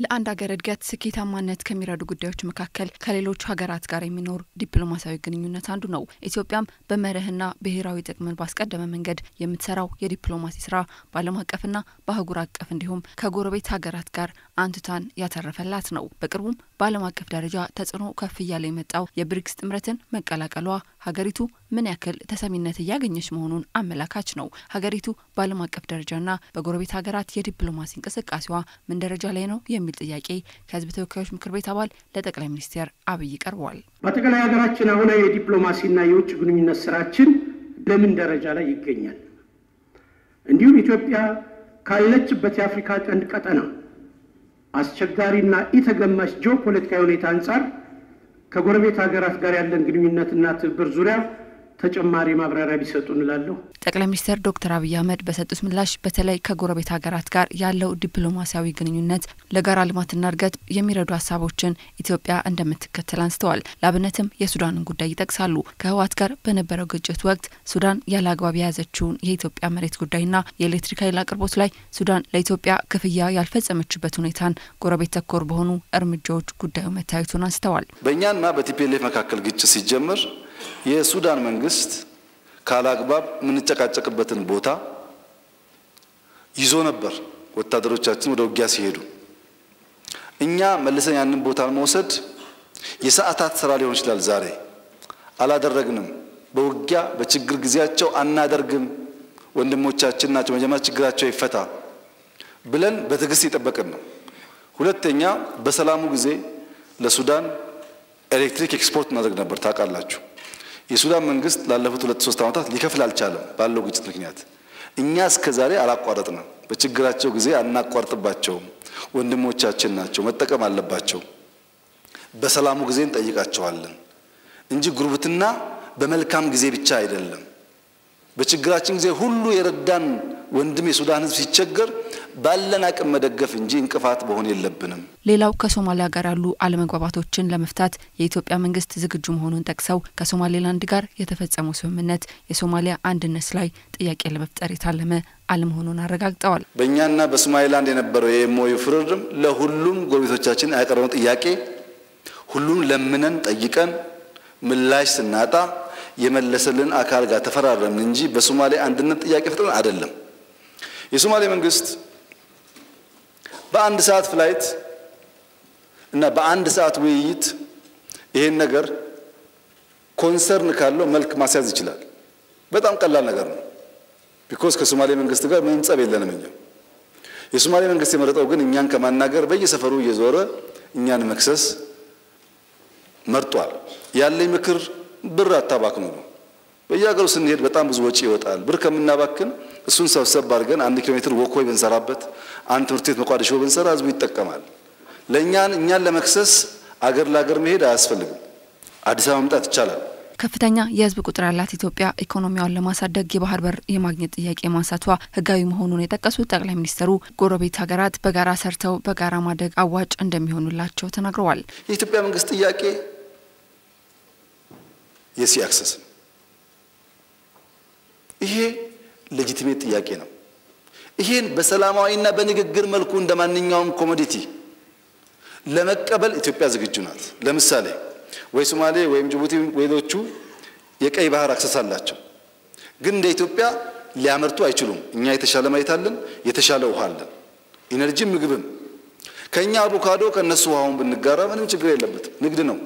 ለአንድ ሀገር እድገት ስኬታማነት ከሚረዱ ጉዳዮች መካከል ከሌሎች ሀገራት ጋር የሚኖር ዲፕሎማሲያዊ ግንኙነት አንዱ ነው። ኢትዮጵያም በመርህና ብሔራዊ ጥቅምን ባስቀደመ መንገድ የምትሰራው የዲፕሎማሲ ስራ በዓለም አቀፍና በአህጉር አቀፍ እንዲሁም ከጎረቤት ሀገራት ጋር አንቱታን ያተረፈላት ነው። በቅርቡም በዓለም አቀፍ ደረጃ ተጽዕኖ ከፍ እያለ የመጣው የብሪክስ ጥምረትን መቀላቀሏ ሀገሪቱ ምን ያክል ተሰሚነት እያገኘች መሆኑን አመላካች ነው። ሀገሪቱ በዓለም አቀፍ ደረጃና በጎረቤት ሀገራት የዲፕሎማሲ እንቅስቃሴዋ ምን ደረጃ ላይ ነው የሚል ጥያቄ ከህዝብ ተወካዮች ምክር ቤት አባል ለጠቅላይ ሚኒስትር አብይ ቀርበዋል። በአጠቃላይ ሀገራችን አሁናዊ የዲፕሎማሲና የውጭ ግንኙነት ስራችን በምን ደረጃ ላይ ይገኛል? እንዲሁም ኢትዮጵያ ካለችበት የአፍሪካ ቀንድ ቀጠና አስቸጋሪና ኢተገማች ጂኦፖለቲካዊ ሁኔታ አንጻር ከጎረቤት ሀገራት ጋር ያለን ግንኙነትና ትብብር ዙሪያ ተጨማሪ ማብራሪያ ቢሰጡ እንላለሁ። ጠቅላይ ሚኒስትር ዶክተር አብይ አህመድ በሰጡት ምላሽ በተለይ ከጎረቤት ሀገራት ጋር ያለው ዲፕሎማሲያዊ ግንኙነት ለጋራ ልማትና እድገት የሚረዱ ሀሳቦችን ኢትዮጵያ እንደምትከተል አንስተዋል። ለአብነትም የሱዳንን ጉዳይ ይጠቅሳሉ። ከህወሓት ጋር በነበረው ግጭት ወቅት ሱዳን ያለ አግባብ የያዘችውን የኢትዮጵያ መሬት ጉዳይና የኤሌክትሪክ ኃይል አቅርቦት ላይ ሱዳን ለኢትዮጵያ ክፍያ ያልፈጸመችበት ሁኔታን ጎረቤት ተኮር በሆኑ እርምጃዎች ጉዳዩ መታየቱን አንስተዋል። በእኛና በቲፒኤልኤፍ መካከል ግጭት ሲጀምር የሱዳን መንግስት ካላግባብ የምንጨቃጨቅበትን ቦታ ይዞ ነበር። ወታደሮቻችን ወደ ውጊያ ሲሄዱ እኛ መልሰን ያንን ቦታ መውሰድ የሰዓታት ስራ ሊሆን ይችላል። ዛሬ አላደረግንም። በውጊያ በችግር ጊዜያቸው አናደርግም። ወንድሞቻችን ናቸው፣ መጀመሪያ ችግራቸው ይፈታ ብለን በትዕግስት የጠበቅን ነው። ሁለተኛ በሰላሙ ጊዜ ለሱዳን ኤሌክትሪክ ኤክስፖርት እናደርግ ነበር። ታውቃላችሁ የሱዳን መንግስት ላለፉት ሁለት ሶስት ዓመታት ሊከፍል አልቻለም ባለው ግጭት ምክንያት። እኛ እስከ ዛሬ አላቋረጥንም። በችግራቸው ጊዜ አናቋርጥባቸውም። ወንድሞቻችን ናቸው፣ መጠቀም አለባቸው። በሰላሙ ጊዜ እንጠይቃቸዋለን እንጂ ጉርብትና በመልካም ጊዜ ብቻ አይደለም። በችግራችን ጊዜ ሁሉ የረዳን ወንድም የሱዳን ሕዝብ ሲቸገር ባለን አቅም መደገፍ እንጂ እንቅፋት መሆን የለብንም። ሌላው ከሶማሊያ ጋር ያሉ አለመግባባቶችን ለመፍታት የኢትዮጵያ መንግስት ዝግጁ መሆኑን ጠቅሰው ከሶማሌላንድ ጋር የተፈጸመው ስምምነት የሶማሊያ አንድነት ላይ ጥያቄ ለመፍጠር የታለመ አለመሆኑን አረጋግጠዋል። በእኛና በሶማሌላንድ የነበረው የኤምኦዩ ፍርድም ለሁሉም ጎረቤቶቻችን ያቀረበው ጥያቄ ሁሉም ለምነን ጠይቀን ምላሽ ስናጣ የመለሰልን አካል ጋር ተፈራረምን እንጂ በሶማሌ አንድነት ጥያቄ ፈጥረን አይደለም። የሶማሌ መንግስት በአንድ ሰዓት ፍላይት እና በአንድ ሰዓት ውይይት ይሄን ነገር ኮንሰርን ካለው መልክ ማስያዝ ይችላል። በጣም ቀላል ነገር ነው። ቢኮዝ ከሶማሌ መንግስት ጋር ምንም ጸብ የለንም እኛ። የሶማሌ መንግስት የመረጠው ግን እኛን ከማናገር በየሰፈሩ እየዞረ እኛን መክሰስ መርጧል። ያለኝ ምክር ብር አታባክኑ ነው። በየሀገሩ ስንሄድ በጣም ብዙ ወጪ ይወጣል። ብር ከምናባክን እሱን ሰብሰብ አድርገን አንድ ኪሎ ሜትር ወኮይ ብንሰራበት፣ አንድ ትምህርት ቤት መቋደሾ ብንሰራ ህዝቡ ይጠቀማል። ለእኛን እኛን ለመክሰስ አገር ለአገር መሄድ አያስፈልግም። አዲስ አበባ መምጣት ይቻላል። ከፍተኛ የህዝብ ቁጥር ያላት ኢትዮጵያ ኢኮኖሚዋን ለማሳደግ የባህር በር የማግኘት ጥያቄ ማንሳቷ ህጋዊ መሆኑን የጠቀሱት ጠቅላይ ሚኒስትሩ ጎረቤት ሀገራት በጋራ ሰርተው በጋራ ማደግ አዋጭ እንደሚሆኑላቸው ተናግረዋል። የኢትዮጵያ መንግስት ጥያቄ የሲ አክሰስ ነው። ይሄ ሌጂቲሜት ጥያቄ ነው። ይሄን በሰላማዊና በንግግር መልኩ እንደ ማንኛውም ኮሞዲቲ ለመቀበል ኢትዮጵያ ዝግጁ ናት። ለምሳሌ ወይ ሶማሌ ወይም ጅቡቲ ሌሎቹ የቀይ ባህር አክሰስ አላቸው፣ ግን እንደ ኢትዮጵያ ሊያመርቱ አይችሉም። እኛ የተሻለ መሬት አለን፣ የተሻለ ውሃ አለን፣ ኢነርጂም ምግብም። ከእኛ አቮካዶ ከእነሱ ውሃውን ብንጋራ ምንም ችግር የለበትም። ንግድ ነው።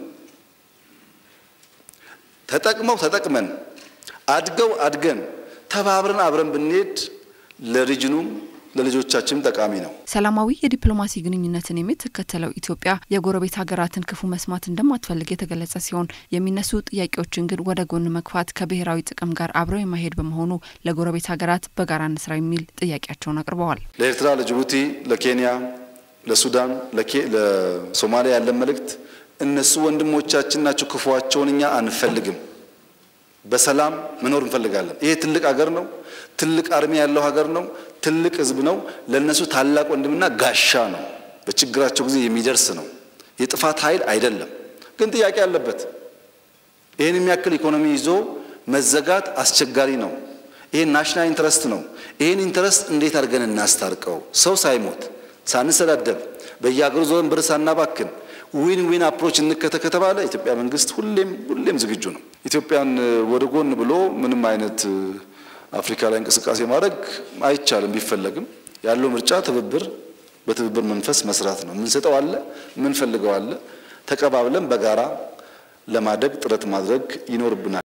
ተጠቅመው ተጠቅመን አድገው አድገን ተባብረን አብረን ብንሄድ ለሪጅኑም ለልጆቻችንም ጠቃሚ ነው። ሰላማዊ የዲፕሎማሲ ግንኙነትን የምትከተለው ኢትዮጵያ የጎረቤት ሀገራትን ክፉ መስማት እንደማትፈልግ የተገለጸ ሲሆን የሚነሱ ጥያቄዎችን ግን ወደ ጎን መግፋት ከብሔራዊ ጥቅም ጋር አብረው የማይሄድ በመሆኑ ለጎረቤት ሀገራት በጋራ እንስራ የሚል ጥያቄያቸውን አቅርበዋል። ለኤርትራ፣ ለጅቡቲ፣ ለኬንያ፣ ለሱዳን፣ ለሶማሊያ ያለን መልእክት እነሱ ወንድሞቻችን ናቸው። ክፉዋቸውን እኛ አንፈልግም። በሰላም መኖር እንፈልጋለን። ይሄ ትልቅ ሀገር ነው። ትልቅ አርሚ ያለው ሀገር ነው። ትልቅ ሕዝብ ነው። ለእነሱ ታላቅ ወንድምና ጋሻ ነው። በችግራቸው ጊዜ የሚደርስ ነው። የጥፋት ኃይል አይደለም፣ ግን ጥያቄ አለበት። ይህን የሚያክል ኢኮኖሚ ይዞ መዘጋት አስቸጋሪ ነው። ይሄ ናሽናል ኢንትረስት ነው። ይህን ኢንትረስት እንዴት አድርገን እናስታርቀው? ሰው ሳይሞት ሳንሰዳደብ በየሀገሩ ዞረን ብር ሳናባክን ዊን ዊን አፕሮች እንከተ ከተባለ ኢትዮጵያ መንግስት ሁሌም ሁሌም ዝግጁ ነው። ኢትዮጵያን ወደ ጎን ብሎ ምንም አይነት አፍሪካ ላይ እንቅስቃሴ ማድረግ አይቻልም። ቢፈለግም ያለው ምርጫ ትብብር፣ በትብብር መንፈስ መስራት ነው። የምንሰጠው አለ፣ የምንፈልገው አለ። ተቀባብለን በጋራ ለማደግ ጥረት ማድረግ ይኖርብናል።